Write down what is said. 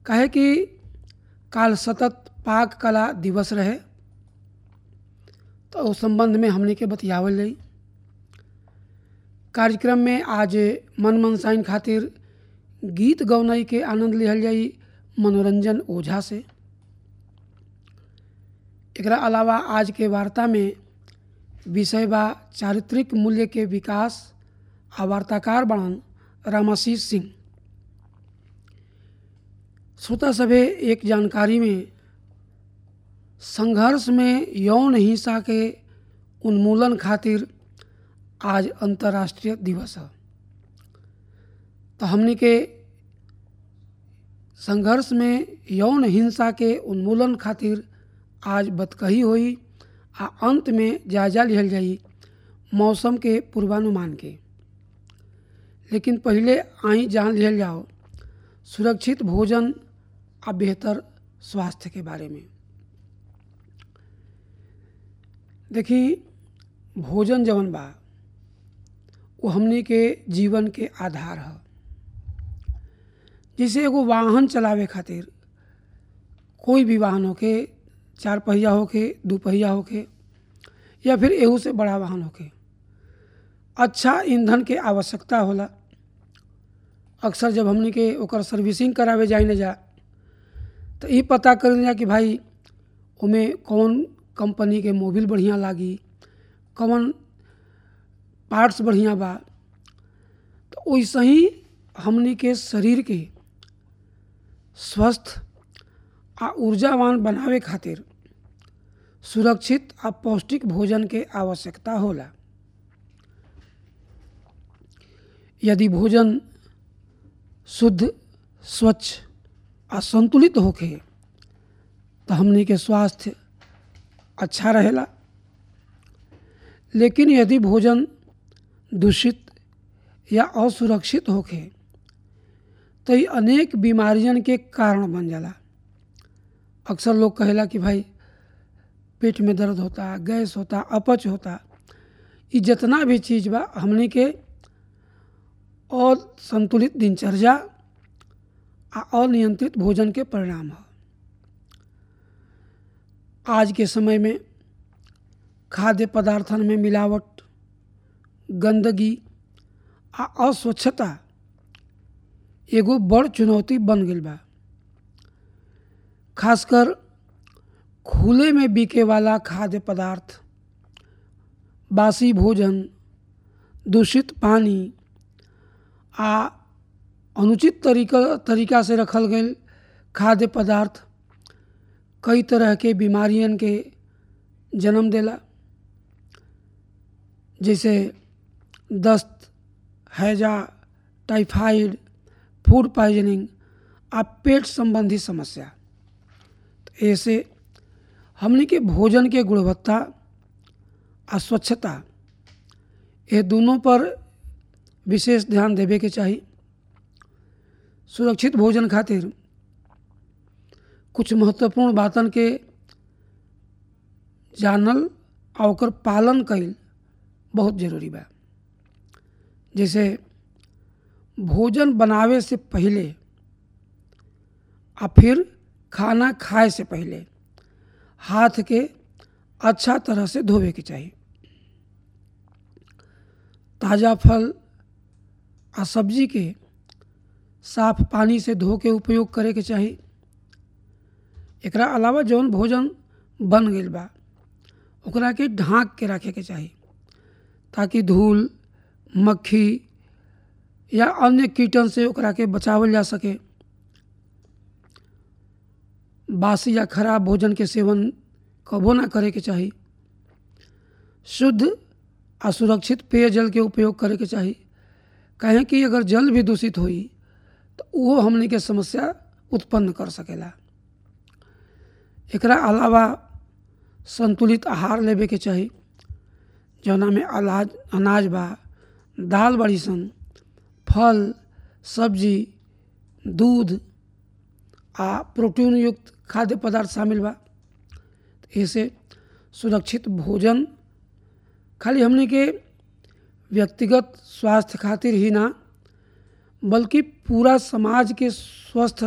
काहे कि काल सतत पाक कला दिवस रहे तो उस संबंध में हमने के बतियावल जाई कार्यक्रम में आज मन मनसाइन खातिर गीत गौनई के आनंद लिहल जाई मनोरंजन ओझा से एकरा अलावा आज के वार्ता में विषय बा चारित्रिक मूल्य के विकास आ वार्ताकार बनन रामाशीष सिंह श्रोता सभे एक जानकारी में संघर्ष में यौन हिंसा के उन्मूलन खातिर आज अंतर्राष्ट्रीय दिवस है तो हमने के संघर्ष में यौन हिंसा के उन्मूलन खातिर आज बतकही हुई आ अंत में जायजा लिहल जाई मौसम के पूर्वानुमान के लेकिन पहले आई जान लिहल जाओ सुरक्षित भोजन आ बेहतर स्वास्थ्य के बारे में देखी भोजन जवन बा वो हमने के जीवन के आधार है जैसे एगो वाहन चलावे खातिर कोई भी वाहन होके चार पहिया होके दू पहिया होके या फिर एहू से बड़ा वाहन होके अच्छा ईंधन के आवश्यकता होला अक्सर जब हमने के ओकर सर्विसिंग करावे जाए न जा तो ये पता कर जा कि भाई उमें कौन कंपनी के मोबिल बढ़िया लागी कौन पार्ट्स बढ़िया बा तो वैसे ही हमने के शरीर के स्वस्थ आ ऊर्जावान बनावे खातिर सुरक्षित आ पौष्टिक भोजन के आवश्यकता होला यदि भोजन शुद्ध स्वच्छ आ संतुलित होखे तो हमनी के स्वास्थ्य अच्छा रहेला लेकिन यदि भोजन दूषित या असुरक्षित होखे तो ये अनेक बीमारियन के कारण बन जाला अक्सर लोग कहेला कि भाई पेट में दर्द होता गैस होता अपच होता ये जितना भी चीज़ बा हमने के और संतुलित दिनचर्या आ अनियंत्रित भोजन के परिणाम है आज के समय में खाद्य पदार्थन में मिलावट गंदगी आ अस्वच्छता एगो बड़ चुनौती बन गई बा खासकर खुले में बिके वाला खाद्य पदार्थ बासी भोजन दूषित पानी आ अनुचित तरीका तरीका से रखल गए खाद्य पदार्थ कई तरह के बीमारियन के जन्म देला जैसे दस्त हैजा टाइफाइड फूड पॉइजनिंग आ पेट संबंधी समस्या तो ऐसे हमने के भोजन के गुणवत्ता आ स्वच्छता ये दोनों पर विशेष ध्यान देवे के चाहिए सुरक्षित भोजन खातिर कुछ महत्वपूर्ण बातन के जानल आ ओकर पालन कईल बहुत जरूरी बा जैसे भोजन बनावे से पहले आ फिर खाना खाए से पहले हाथ के अच्छा तरह से धोवे के चाहिए ताज़ा फल आ सब्जी के साफ पानी से धो के उपयोग करे के चाही एकरा अलावा जौन भोजन बन गई बा ओकरा के ढाँक के रखे के चाही ताकि धूल मक्खी या अन्य कीटन से ओकरा के बचावल जा सके बासी या खराब भोजन के सेवन कबो ना करे के चाही शुद्ध आ सुरक्षित पेयजल के उपयोग करे के चाही कहें कि अगर जल भी दूषित होई तो वो हमने के समस्या उत्पन्न कर सकेला एकरा अलावा संतुलित आहार लेवे के चाही जौना में अनाज अनाज बा दाल बड़ी सन फल सब्जी दूध आ प्रोटीन युक्त खाद्य पदार्थ शामिल बा ऐसे सुरक्षित भोजन खाली हमने के व्यक्तिगत स्वास्थ्य खातिर ही ना बल्कि पूरा समाज के स्वस्थ